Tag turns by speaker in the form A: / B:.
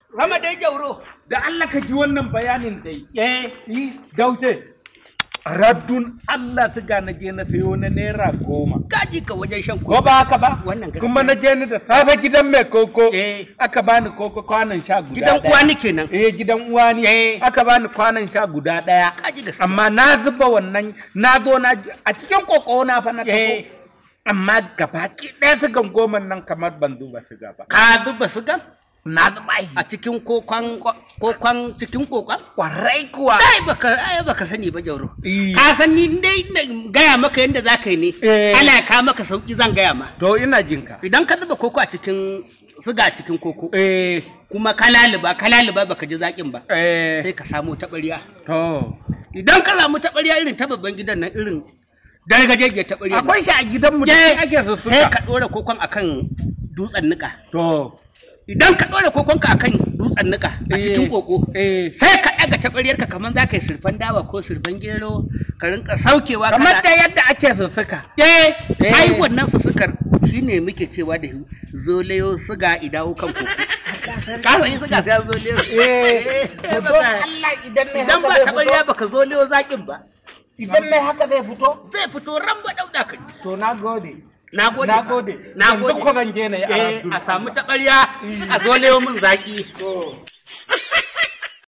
A: Rama dai jauro.
B: da Allah ka ji wannan bayanin dai
A: Eh,
B: yi dauce raddun Allah suga na je na sayo na naira goma
A: kaji ka wajen shan
B: ko ba haka ba
A: Wannan gaskiya.
B: kuma na je ni da safe gidan mai koko
A: Eh.
B: aka bani koko kwanan sha guda
A: Gidan
B: ɗaya.
A: uwa ni kenan.
B: eh gidan uwa ni
A: Eh.
B: aka bani kwanan sha guda daya
A: Kaji gaskiya.
B: amma na zuba wannan na zo na a cikin koko na fa na
A: Eh.
B: tafi amma gabaki ɗaya sugan goma nan kamar ban zuba siga ba
A: Ka zuba sigan
B: na zuba shi
A: a cikin kokon kokon cikin kokon?
B: kwarai kuwa
A: Ai baka ai baka sani ba jauro.
B: Eh.
A: Ka san ni dai na gaya maka yadda za ka yi ne.
B: Eh.
A: Allah ya kawo maka sauki zan gaya ma.
B: to ina jinka
A: Idan ka zuba koko a cikin siga a cikin koko
B: eh
A: kuma ka laluba ka laluba baka ji zaƙin ba
B: eh
A: sai ka samu taɓarya.
B: to
A: Idan ka samu taɓarya irin ta babban gidan nan irin dargajejje taɓarya.
B: akwai shi a gidanmu da
A: Eh,
B: shi ake
A: sai
B: sussuka
A: ka ɗora kokon akan dutsen niƙa.
B: to
A: Idan ka ɗora kokonka akan dutsen niƙa a cikin
B: Eh,
A: koko,
B: eh
A: sai ka ɗaga taɓaryarka kamar za ka yi surfan dawa ko surfan gero ka rinka saukewa
B: kamar
A: kana-
B: da yadda ake sussuka
A: Eh,
B: Eh.
A: ai wannan su sukar shine muke cewa da zolayo suga idawo kan koko. Ka san yin suga sai zolayo.
B: eh to don
A: baka-
B: Allah idan ne
A: Idan
B: haka
A: ba
B: zai
A: taɓarya
B: fito
A: baka zolayo zaƙin ba.
B: idan ne haka zai fito
A: Zai fito ran ba ɗauɗa ka ji.
B: to na gode
A: Na gode.
B: na gode
A: Na
B: yanzu
A: gode.
B: ko zan je na yi
A: Eh,
B: arabtu
A: a samu taɓarya a zolayo min zaƙi.
B: to